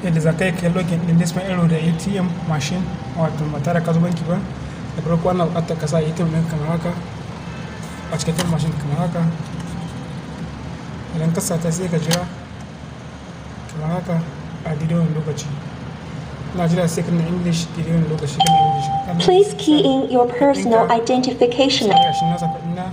yadda za ka yi kai login din disma ero da atm machine wato ba tare ka zo banki ba da farko ana buƙatar ka sa atm ɗin kamar haka a cikakken machine kamar haka idan ka sata sai ka jira kamar haka a daidai wani lokaci ina jira sai kana english daidai wani lokaci kana english Kana- Please key in your personal Ɗinka. identification sai ga shi na zaɓa ina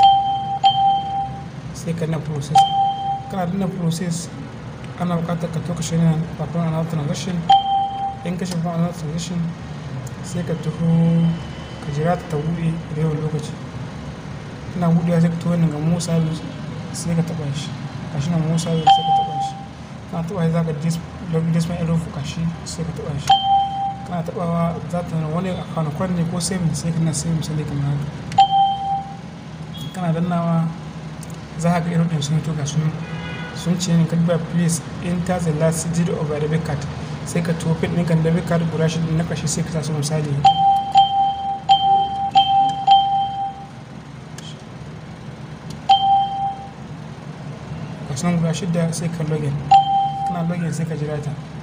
sai ka na process kana danna process ana buƙatar ka toka shi na babban another transaction in ka shafa another transaction sai ka taho ka jira ta ta buɗe da yawan lokaci ina buɗewa sai ka taho nan ga mo service sai ka taɓa shi ga shi na mo service sai ka taɓa shi kana taɓa shi za ka dis login display arrow fuka shi sai ka taɓa shi kana taɓawa za ta nuna wani account kwan ne ko saving sai ka na saving sai kamar haka kana dannawa za ka ga irin ɗin sun tuka sun sun ce ne kadba please enter the last digit of a debit card sai ka tuwo pin ɗinka debit card guda shi na ƙarshe sai ka sa su misali ka san guda shida sai ka login kana login sai ka jira ta